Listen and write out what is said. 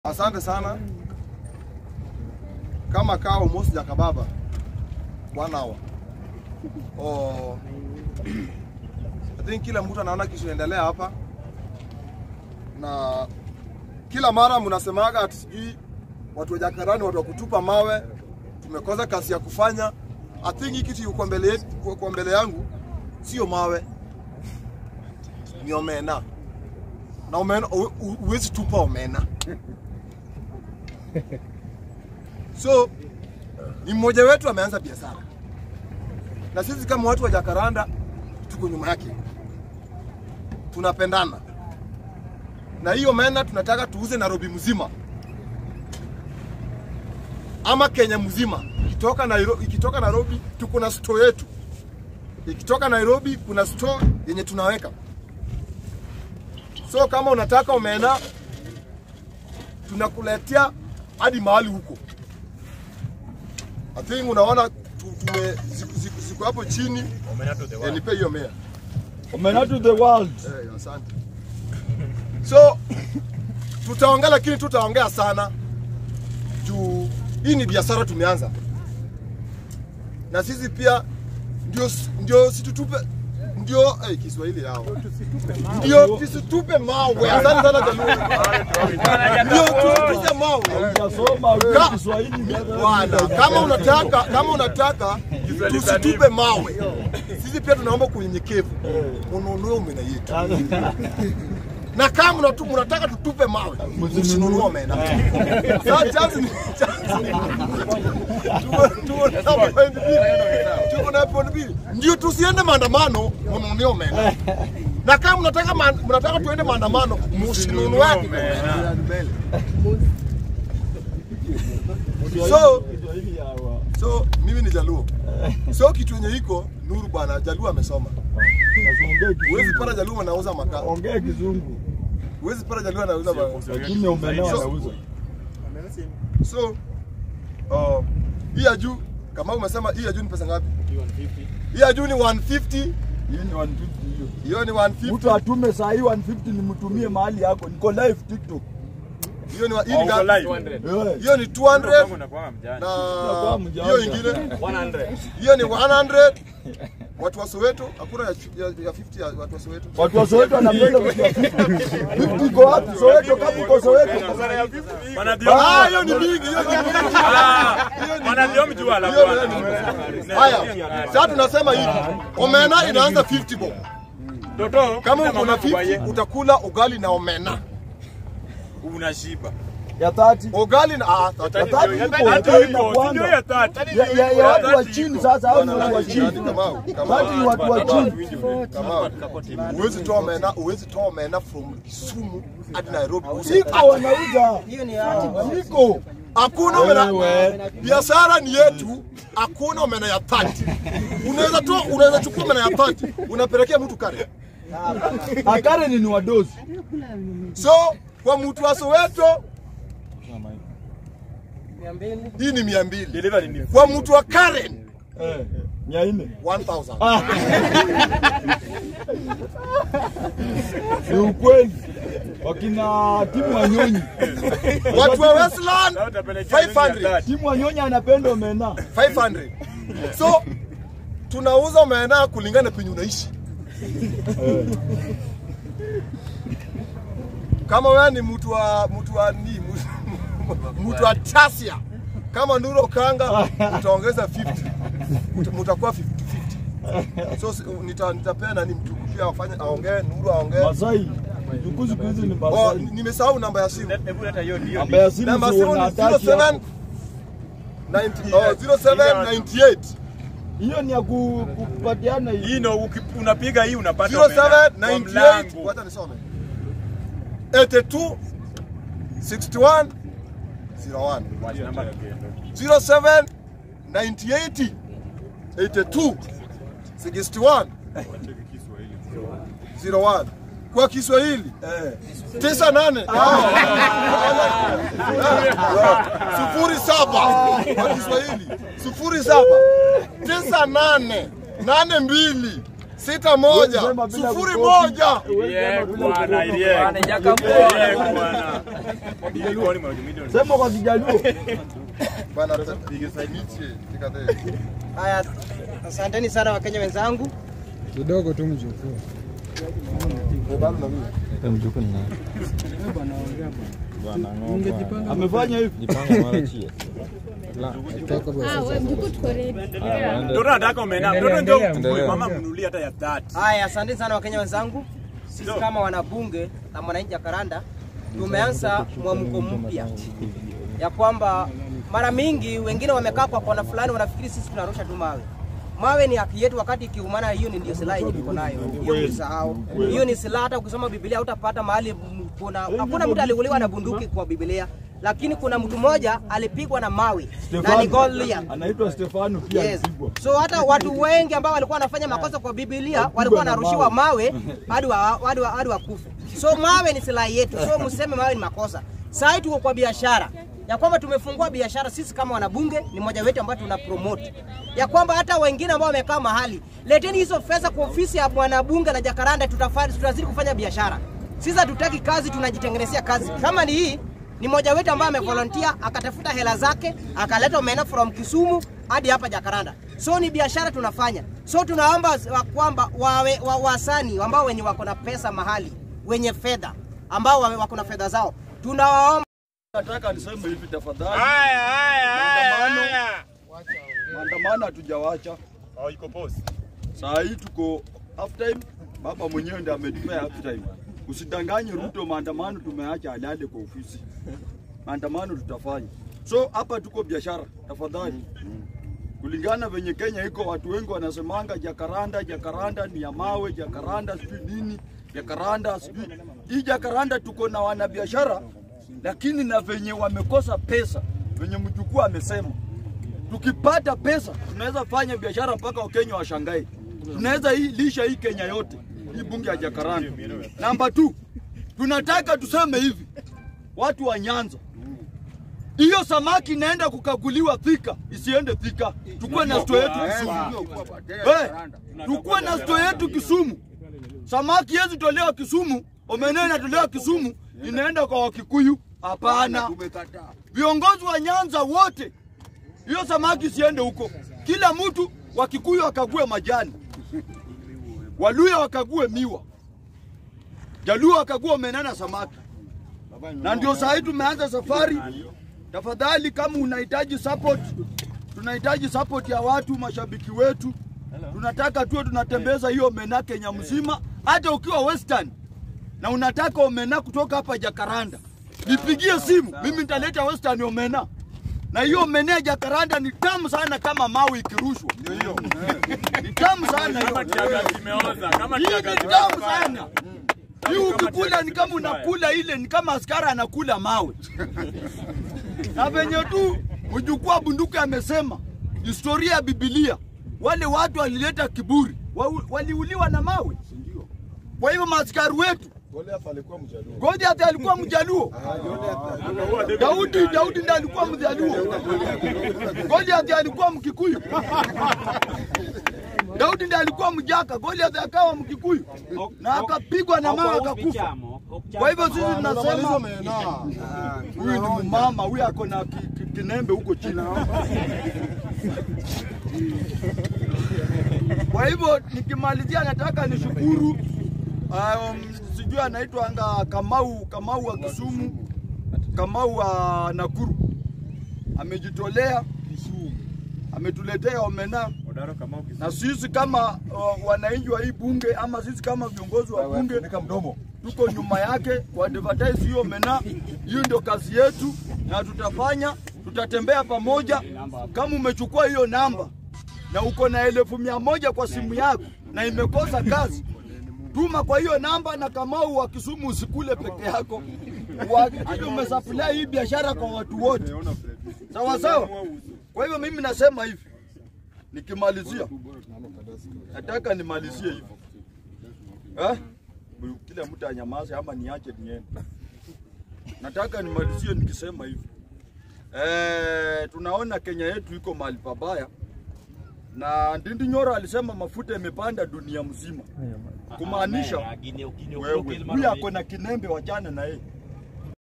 Asante sana. Kama kaa almost jakababa one hour. Oh, I think kila mtu anaona kitu inaendelea hapa, na kila mara mnasemaga ati sijui watu wa Jakarani, watu wa kutupa mawe, tumekosa kazi ya kufanya. I think hii kitu yuko mbele yetu- kwa mbele yangu sio mawe, ni omena na omena, hu- hu- huwezi tupa omena So ni mmoja wetu ameanza biashara, na sisi kama watu wa Jakaranda tuko nyuma yake, tunapendana na hiyo mena tunataka tuuze Nairobi mzima ama Kenya mzima. Ikitoka Nairobi, ikitoka Nairobi tuko na store yetu, ikitoka Nairobi kuna store yenye tunaweka. So kama unataka omena tunakuletea hadi mahali huko. I think unaona tu- tume ziko- ziko- ziko hapo chini. Eh, nipe hiyo mea. Omena to the world. Eh, asante. So tutaongea, lakini tutaongea sana juu hii ni biashara tumeanza, na sisi pia ndio ndio situtupe ndio eh, Kiswahili yao ndio tusitupe mawe. Asante sana Jaluo, ndio tusitupe mawe. Hujasoma wewe Ka- Kiswahili. Bwana, kama unataka kama unataka tusitupe mawe, sisi pia tunaomba kwa unyenyekevu ununue omena yetu, na kama mnatu- mnataka tutupe mawe msinunue omena. Sasa chanzi ni chanzi ni- tuko tuko na point mbili, tuko na point mbili, ndio tusiende maandamano, mnunue omena, na kama mnataka ma- mnataka tuende maandamano, msinunue omena. So Kiswahili yawa. So mimi ni Jaluo. So kitu yenye iko Nuru bwana, Jaluo amesoma. Ongea Huwezi Kizungu. pata Jaluo anauza makaa. Ongea Kizungu. Huwezi pata Jaluo anauza makaa. Lakini omena So- wanauza. So uh, hii ya juu kama umesema hii ya juu ni pesa ngapi? Hii ya juu ni 150, Hiyo ni 150 hiyo. hiyo ni 150. Mtu atume saa hii 150 nimtumie mahali yako. Niko live TikTok. Hiyo ni wa- hii ni ngapi? Eh. Hiyo ni 200 Unakuwa na mjanja. hiyo ingine hiyo ni 100. Watu wa Soweto hakuna ya, ya, ya 50 ya watu wa Soweto. Watu wa Soweto wanapenda vitu ya 50. 50 iko wapi Soweto kama uko Soweto? Ah, hiyo ni mingi, hiyo ni mingi. Haya, sasa tunasema hivi, omena inaanza 50 bob. Kama uko na 50 utakula ugali na omena. unashiba Ya 30. Ugali na ah, Ya tata- 30 iko. Ya 30 inakuanga. Ya ya ya watu wa chini sasa hao ni watu wa chini. Kamau, Kamau, Watu ni watu wa chini. Kamau. Huwezi toa omena, huwezi toa omena from Kisumu hadi Nairobi. Iko wanauza. Iko. Hakuna omena. Wewe. Biashara ni yetu, hakuna omena ya 30. Unaweza toa, unaweza chukua omena ya 30, unapelekea mtu kare. Akare ni wadozi. So kwa mtu wa Soweto hii ni mia mbili. Kwa mtu wa Karen Eh. Mia nne. 1000. Ni ukweli. Wakina timu Wanyonyi. Watu wa Westland 500. Timu Wanyonyi anapenda omena. 500. So tunauza omena kulingana na penye unaishi. Kama wewe ni mtu wa mtu wa ni mtu- mtu wa Tasia kama Nuro Kanga utaongeza 50. Uta- Mutakuwa 50 50. So si- nita nitapea nani mtu pia afanye aongee Nuru aongee. Masai. Juku siku hizi ni Oh, Masai. nimesahau namba ya simu. Namba ya simu Namba ya sio simu ni unataki 07 hapo. 90 oh, 0798 Hiyo ni ya ku- kupatiana hii hii. ndo uki- unapiga hii unapata omena kwa 0798 mlango. wacha nisome 82 61 01 07 98 82 61 01 kwa Kiswahili Eh. tisa nane sufuri saba kwa Kiswahili sufuri saba tisa nane nane mbili sita moja Sema bila sufuri kukopi. moja. Riek bwana, Riek. Bwana, Jacob. Riek bwana. Ilikuwa ni moja milioni. Sema kwa Kijaluo. Bana, pigisagiche, tikate. Haya, asanteni sana Wakenya wenzangu. kidogo tu mjukuu. Amefanya hivi. Toka Ah, wewe mjukuu tuko ready. Mtoto anataka omena. Mtoto ndio mchukue. Mama mnunulie hata ya 30. Haya, asanteni sana Wakenya wenzangu. Sisi kama wanabunge na mwananchi Jakaranda tumeanza mwamko mpya ya kwamba mara mingi wengine wamekaa kwa kona fulani, wanafikiri sisi tunarusha tu mawe. Mawe ni haki yetu, wakati ikiumana, hiyo ni ndio silaha yenye tuko nayo. Hiyo usahau, hiyo ni silaha. Hata ukisoma Biblia hutapata mahali m- kuna hakuna mtu aliuliwa na bunduki kwa Biblia, lakini kuna mtu mmoja alipigwa na mawe na ni Goliath. Anaitwa Stefano pia Yes. alipigwa. So hata watu wengi ambao walikuwa wanafanya makosa kwa Biblia walikuwa wanarushiwa mawe hadi wa, hadi wa, hadi wakufe. So mawe ni silaha yetu, so mseme mawe ni makosa. Sasa hii tuko kwa biashara ya kwamba tumefungua biashara sisi kama wanabunge, ni moja wetu ambayo tuna promote ya kwamba hata wengine ambao wamekaa mahali, leteni hizo pesa kwa ofisi ya mwanabunge na Jakaranda, tutafanya tutazidi kufanya biashara. Sisi hatutaki kazi, tunajitengenezea kazi. Kama ni hii ni mmoja wetu ambaye amevolunteer akatafuta hela zake akaleta omena from Kisumu hadi hapa Jakaranda. So ni biashara tunafanya. So tunaomba wa- kwamba wawe wa, wasani ambao wenye wako na pesa mahali, wenye fedha ambao wame- wako na fedha zao, tunawaomba Nataka niseme hivi tafadhali. Haya, haya, haya, Maandamano. haya. Maandamano hatujawacha. Oh, iko pause. Saa hii tuko half time. Baba mwenyewe ndiye ametupea half time. Usidanganye Ruto, maandamano tumeacha alale kwa ofisi. Maandamano tutafanya. So hapa tuko biashara, tafadhali. Kulingana venye Kenya iko, watu wengi wanasemanga Jakaranda, Jakaranda ni ya mawe, Jakaranda sijui nini, Jakaranda sijui. Hii Jakaranda tuko na wanabiashara, lakini na venye wamekosa pesa, venye mjukuu amesema tukipata pesa tunaweza fanya biashara mpaka Wakenya washangae. Tunaweza hii lisha hii Kenya yote, hii bunge ya Jakaranda. Namba 2 tunataka tuseme hivi, watu wa Nyanza, hiyo samaki inaenda kukaguliwa Thika, isiende Thika, tukuwe na store yetu Kisumu. Hey, tukuwe na store yetu Kisumu. Samaki yezi tolewa Kisumu, omena inatolewa Kisumu, inaenda kwa Wakikuyu? Hapana. Viongozi wa Nyanza wote hiyo samaki siende huko. Kila mtu wa Kikuyu wakague majani, Waluya wakague miwa, Jaluo wakague omena na samaki. Na ndio saa hii tumeanza safari. Tafadhali, kama unahitaji support, tunahitaji support ya watu, mashabiki wetu. Tunataka tuwe tunatembeza hiyo omena Kenya mzima, hata ukiwa Western na unataka omena kutoka hapa Jakaranda, nipigie simu, mimi nitaleta Western omena na hiyo omena ya Jakaranda ni tamu sana, kama mawe ikirushwa ni tamu sana Kama hiyo. kiaga kimeoza, kama Hii kiaga ni tamu sana. Hii ukikula ni kama unakula ile, ni kama askari anakula mawe. Na venye tu mjukuu wa bunduki amesema, historia ya Biblia, wale watu walileta kiburi, wa- waliuliwa na mawe. Kwa hivyo maaskari wetu Goliath alikuwa mjaluo. Goliath alikuwa mjaluo. Daudi, Daudi ndiye alikuwa mjaluo. Goliath alikuwa mkikuyu. Daudi ndiye alikuwa mjaka, Goliath akawa mkikuyu na akapigwa na mawe akakufa. Kwa hivyo sisi tunasema Omena. huyu ni mama, huyu ako na ki- ki- kinembe huko chini. Kwa hivyo nikimalizia, nataka nishukuru um, sijui anaitwa anga Kamau, Kamau wa Kisumu, Kamau wa Nakuru amejitolea, ametuletea omena Odaro kama ukis- na sisi kama uh, wananchi wa hii bunge ama sisi kama viongozi wa bunge Nika mdomo. tuko nyuma yake kwa advertise hiyo mena. Hiyo ndio kazi yetu na tutafanya, tutatembea pamoja. Kama umechukua hiyo namba na uko na elfu mia moja kwa simu yako na imekosa kazi, tuma kwa hiyo namba, na Kamau wa Kisumu usikule peke yako, uhakikishe umesupply hii biashara kwa watu wote, sawa sawa. Kwa hivyo mimi nasema hivi, nikimalizia, nataka nimalizie hivi eh? kila mtu anyamaze ama niache niende. Nataka nimalizie nikisema hivi eh, tunaona Kenya yetu iko mahali pabaya na Ndindi Nyoro alisema mafuta imepanda dunia mzima, kumaanisha wewe huyu ako na kinembe, wachana na yeye.